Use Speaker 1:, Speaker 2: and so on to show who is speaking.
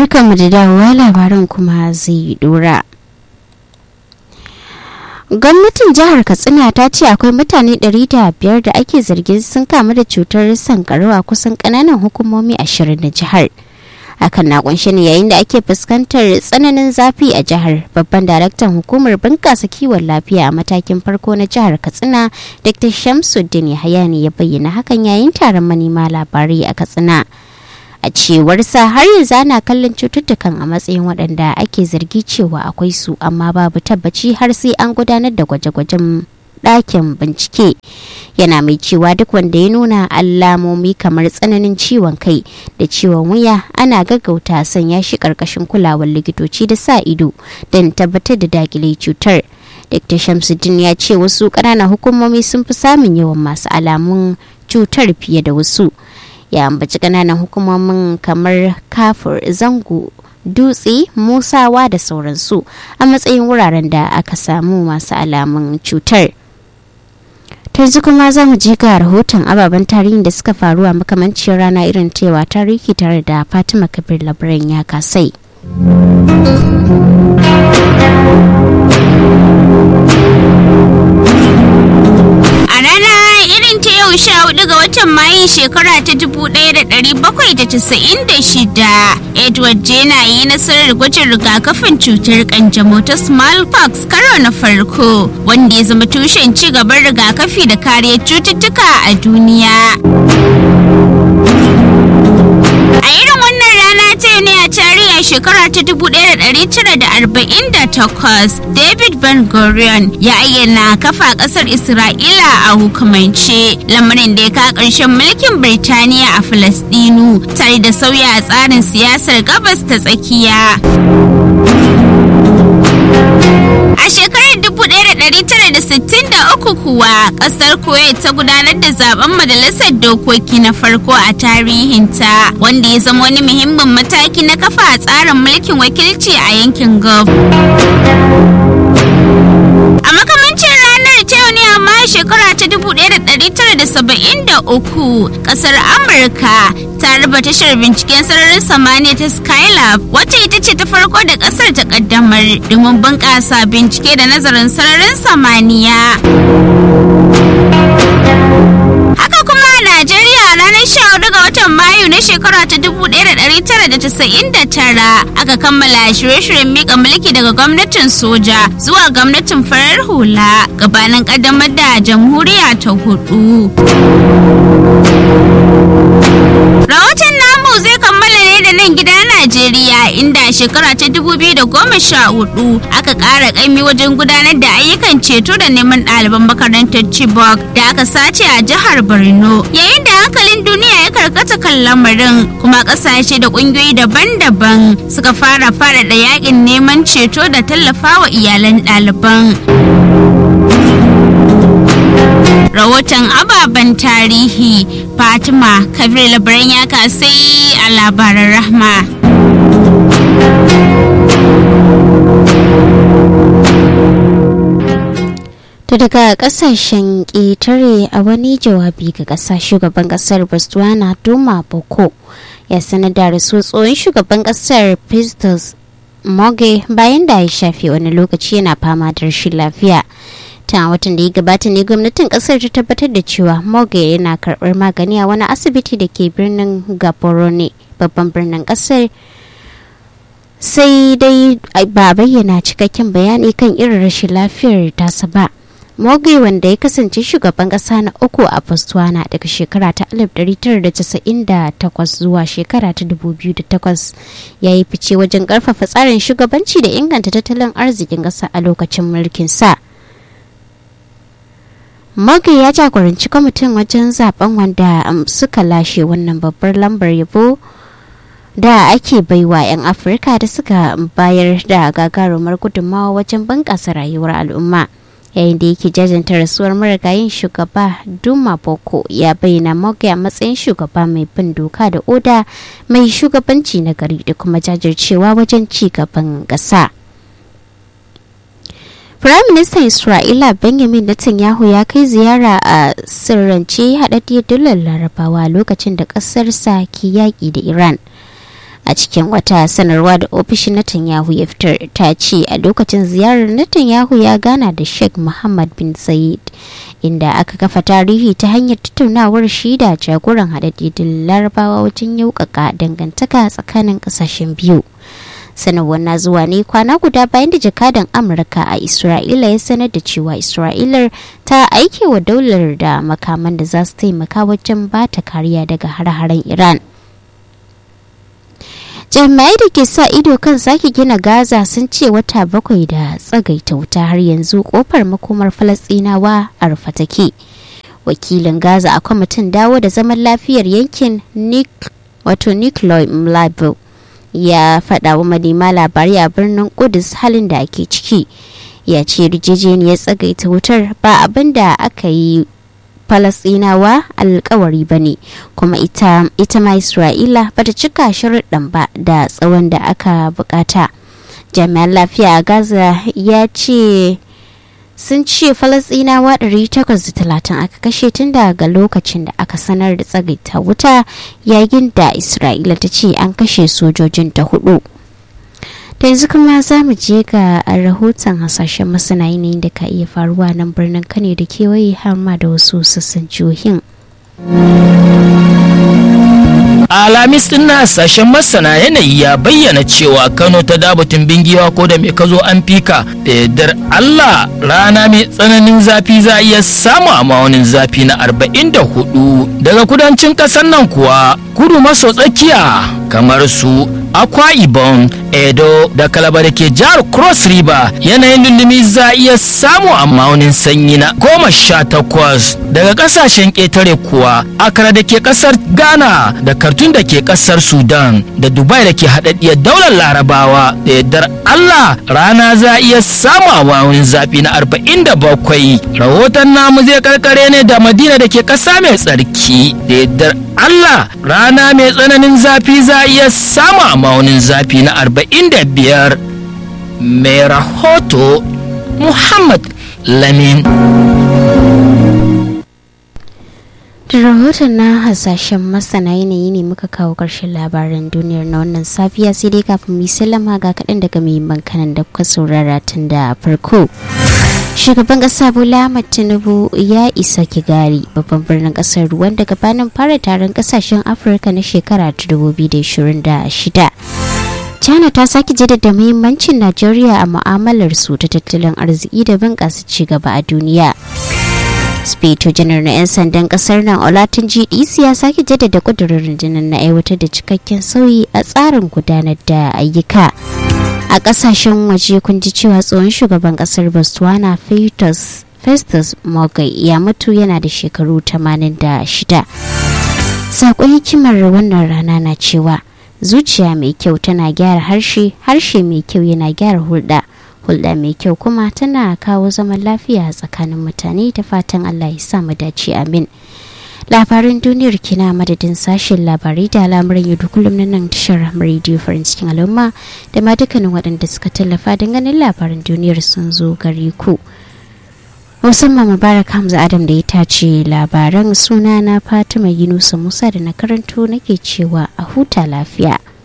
Speaker 1: barkanmu da dawowa labarin kuma zai dora gwamnatin jihar katsina ta ce akwai mutane 500 da ake zargin sun kamu da cutar sankarau a kusan kananan hukumomi ashirin na jihar hakan na kunshe ne yayin da ake fuskantar tsananin zafi a jihar babban daraktan hukumar bunƙasa kiwon lafiya a matakin farko na jihar katsina dr shamsuddin yahaya ne ya bayyana hakan yayin taron manema labarai a katsina a cewarsa har yanzu ana kallon cututtukan a matsayin waɗanda ake zargi cewa akwai su amma babu tabbaci har sai an gudanar da gwaje-gwajen ɗakin bincike yana mai cewa duk wanda ya nuna alamomi kamar tsananin ciwon kai da ciwon wuya ana gaggauta sanya shi ƙarƙashin kulawar likitoci da sa ido don tabbatar da dakile cutar dr shamsuddin ya ce wasu ƙananan hukumomi sun fi samun yawan masu alamun cutar fiye da wasu ya ambaci ƙananan hukumomin kamar kafur zango dutse musawa da sauransu a matsayin wuraren da aka samu masu alamun cutar yanzu kuma za mu je ga rahoton ababen tarihin da suka faru a makamancin rana irin tewa tarihi tare da fatima kabir labaran ya kasai
Speaker 2: a rana irin ta yau sha hudu ga watan mayun shekara ta dubu daya da dari bakwai da casa'in da shida edward jena yi nasarar gwajin rigakafin cutar kanjamau ta smallpox karo na farko wanda ya zama tushen ci gaban rigakafi da kariyar cututtuka a duniya a irin wannan rana ta ne a tarihi shekara ta 1948 david ben gurion ya ayyana kafa kasar isra'ila a hukumance lamarin da ya ka ƙarshen mulkin birtaniya a falasdinu tare da sauya tsarin siyasar gabas ta tsakiya A shekarar 1963 kuwa kasar Kuwait ta gudanar da zaben majalisar dokoki na farko a tarihinta wanda ya zama wani muhimmin mataki na kafa a tsarin mulkin wakilci a yankin Gulf. A makamancin ranar ta yau ne amma shekara ta 1973 kasar Amurka ta raba tashar binciken sararin samaniya ta Skylab wacce ita ce ta farko da kasar ta kaddamar domin bunƙasa bincike da nazarin sararin samaniya. Haka kuma a Najeriya a ranar 14 ga watan Mayu na shekara ta 1999 aka kammala shirye-shiryen mika mulki daga gwamnatin soja zuwa gwamnatin farar hula gabanin kaddamar da jamhuriya ta hudu. Rahoton namu zai kammala ne da nan gida Najeriya inda shekara ta 2014 aka ƙara ƙaimi wajen gudanar da ayyukan ceto da neman ɗaliban makarantar Chibok da aka sace a jihar Borno. Yayin da hankalin duniya ya karkata kan lamarin kuma ƙasashe da ƙungiyoyi daban-daban suka fara faɗaɗa yakin neman ceto da tallafawa iyalan ɗaliban. rahoton ababen tarihi fatima kabir labaran ya kasai a labaran rahma
Speaker 1: To daga kasashen ƙetare a wani jawabi ga ƙasa shugaban ƙasar Botswana Duma Boko ya sanar da rasu tsohon shugaban ƙasar Festus Moge bayan da ya shafe wani lokaci yana fama da rashin lafiya. ta watan da ya gabata ne gwamnatin kasar ta tabbatar da cewa Moge yana karɓar magani a wani asibiti da ke birnin Gaborone babban birnin kasar sai dai ba bayyana cikakken bayani kan irin rashin lafiyar tasa ba. Moge wanda ya kasance shugaban kasa na uku a Botswana daga shekara ta 1998 zuwa shekara ta 2008 ya yi fice wajen karfafa tsarin shugabanci da inganta tattalin arzikin kasa a lokacin mulkin sa. Moge ya jagoranci kwamitin wajen zaben wanda suka lashe wannan babbar lambar yabo da ake baiwa 'yan Afirka da suka bayar da gagarumar gudunmawa wajen bunƙasa rayuwar al'umma. yayin da yake jajanta rasuwar marigayin shugaba duma boko ya bayyana moge a matsayin shugaba mai bin doka da oda mai shugabanci na gari da kuma jajircewa wajen ci gaban ƙasa. Firaministan Isra'ila Benjamin Netanyahu ya kai ziyara a sirrance haɗaɗɗiyar dalar larabawa lokacin da ƙasarsa ke yaƙi da Iran. a cikin wata sanarwa da ofishin Netanyahu ya fitar ta ce a lokacin ziyarar Netanyahu ya gana da Sheikh Muhammad bin Zayed inda aka kafa tarihi ta hanyar tattaunawar shi da jagoran haɗaɗɗen larabawa wajen yaukaka dangantaka tsakanin ƙasashen biyu. sanarwar na zuwa ne kwana guda bayan da jakadan amurka a isra'ila ya sanar da cewa isra'ilar ta aike wa daular da makaman da za su taimaka wajen ba ta kariya daga har-haren iran jami'ai da ke sa ido kan sake gina gaza sun ce wata bakwai da tsagaita wuta har yanzu kofar makomar falastinawa a rufe take wakilin gaza a kwamitin dawo da zaman lafiyar yankin wato nikolai mlabo ya faɗa wa manema labarai a birnin kudus halin da ake ciki ya ce yarjejeniyar tsagaita wutar ba abin da aka yi falasinawa alkawari ba ne kuma ita, ita ma isra'ila ba ta cika sharuɗan ba da tsawon da aka bukata jami'an lafiya a gaza ya ce sun ce falasinawa 830 aka kashe tun daga lokacin da aka sanar da tsagaita wuta yayin da isra'ila ta ce an kashe sojojin ta hudu da yanzu kuma za mu je ga rahoton hasashen masana yanayin da ka iya faruwa nan birnin kane da kewaye har ma da wasu sassan jihohin
Speaker 3: alamis din na sashen masana yanayi ya bayyana cewa kano ta dabatun bingiwa ko da mai kazo an fika da yardar allah rana mai tsananin zafi za a iya samu a ma'aunin zafi na 44 daga kudancin ƙasar nan kuwa kudu maso tsakiya kamar su akwa ibom edo da kalaba da ke jihar cross river yanayin lullumi za a iya samu a ma'aunin sanyi na goma sha takwas daga kasashen ƙetare kuwa akara da ke ƙasar ghana da kartun da ke ƙasar sudan da dubai da ke haɗaɗɗiyar daular larabawa da yardar allah rana za a iya samu a ma'aunin zafi na arba'in da bakwai rahoton namu zai karkare ne da madina da ke ƙasa mai tsarki da yardar allah rana mai tsananin zafi za a iya samu a ma'aunin zafi na 45 mai rahoto muhammad lamin
Speaker 1: da rahoton na hasashen masana yanayi ne muka kawo ƙarshen labaran duniyar na wannan safiya sai dai kafin mu sallama ga kaɗan daga muhimman kanan da kuka saurara tun da farko shugaban kasa bola ahmad tinubu ya isa kigari babban birnin kasar ruwan da gabanin fara taron kasashen afirka na shekara ta 2026 china ta sake jaddada muhimmancin najeriya a mu'amalar su ta tattalin arziki da bunƙasa ci gaba a duniya speto janar na 'yan sandan kasar nan olatin gdc ya sake jaddada kudurin rundunar na aiwatar da cikakken sauyi a tsarin gudanar da ayyuka a kasashen waje kun ji cewa tsohon shugaban kasar botswana festus festus mogai ya mutu yana da shekaru 86 sakon hikimar wannan rana na cewa zuciya mai kyau tana gyara harshe harshe mai kyau yana gyara hulɗa hulɗa mai kyau kuma tana kawo zaman lafiya tsakanin mutane da fatan allah ya sa mu dace amin labaran duniyar kina madadin sashen labarai da al'amuran yau da kullum na nan tashar rediyo farin cikin al'umma da ma dukkanin waɗanda suka tallafa don ganin labaran duniyar sun zo gare ku musamman mubarak hamza adam da ya tace labaran suna na fatima yunusa musa da na karanto nake cewa a huta lafiya